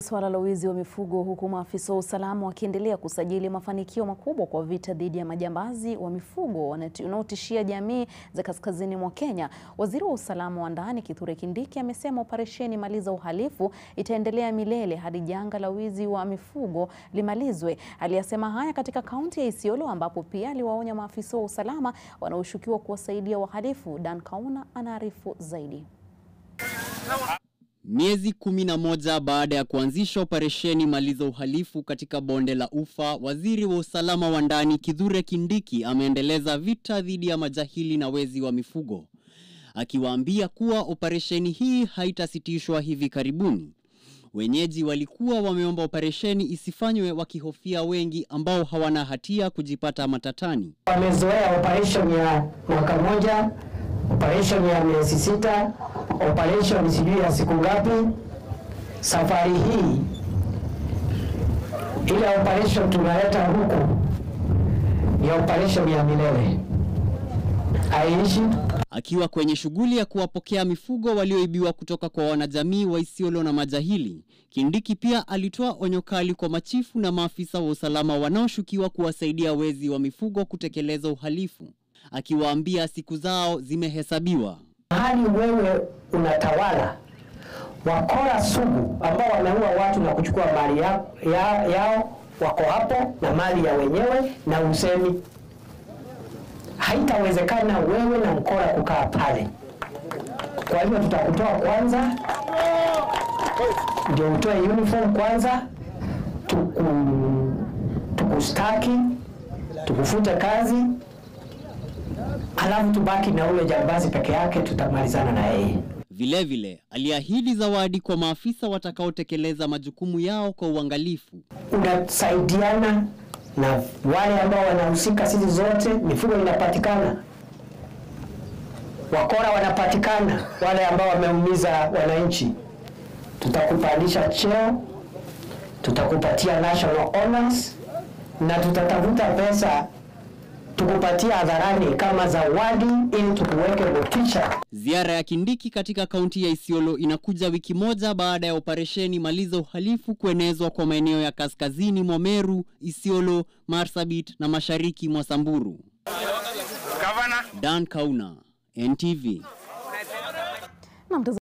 Swala la wizi wa mifugo huku maafisa wa usalama wakiendelea kusajili mafanikio makubwa kwa vita dhidi ya majambazi wa mifugo wanaotishia jamii za kaskazini mwa Kenya. Waziri wa usalama wa ndani Kithure Kindiki amesema operesheni Maliza Uhalifu itaendelea milele hadi janga la wizi wa mifugo limalizwe. Aliyasema haya katika kaunti ya Isiolo ambapo pia aliwaonya maafisa wa usalama wanaoshukiwa kuwasaidia wahalifu. Dan Kauna anaarifu zaidi. Miezi kumi na moja baada ya kuanzisha operesheni Maliza Uhalifu katika bonde la Ufa, waziri wa usalama wa ndani Kithure Kindiki ameendeleza vita dhidi ya majahili na wezi wa mifugo, akiwaambia kuwa operesheni hii haitasitishwa hivi karibuni. Wenyeji walikuwa wameomba operesheni isifanywe wakihofia wengi ambao hawana hatia kujipata matatani. Wamezoea operation ya mwaka moja, operation ya miezi sita, operation sijui ya siku ngapi. Safari hii ile operation tunaleta huku ni operation ya milele, haiishi. Akiwa kwenye shughuli ya kuwapokea mifugo walioibiwa kutoka kwa wanajamii wa Isiolo na majahili, Kindiki pia alitoa onyo kali kwa machifu na maafisa wa usalama wanaoshukiwa kuwasaidia wezi wa mifugo kutekeleza uhalifu, akiwaambia siku zao zimehesabiwa. Mahali wewe unatawala, wakora sugu ambao wanaua watu na kuchukua mali ya, ya, yao wako hapo na mali ya wenyewe na usemi haitawezekana wewe na mkora kukaa pale. Kwa hivyo tutakutoa kwanza, ndio utoe uniform kwanza, tuku tukustaki, tukufute kazi, alafu tubaki na ule jambazi peke yake, tutamalizana na yeye. Vilevile aliahidi zawadi kwa maafisa watakaotekeleza majukumu yao kwa uangalifu. Unasaidiana na wale ambao wanahusika, sisi zote mifugo inapatikana, wakora wanapatikana, wale ambao wameumiza wananchi, tutakupandisha cheo, tutakupatia national honors na tutatafuta pesa tukupatia hadharani kama zawadi ili tukuweke motisha. Ziara ya Kindiki katika kaunti ya Isiolo inakuja wiki moja baada ya operesheni Maliza Uhalifu kuenezwa kwa maeneo ya kaskazini mwa Meru, Isiolo, Marsabit na mashariki mwa Samburu. Dan Kauna, NTV.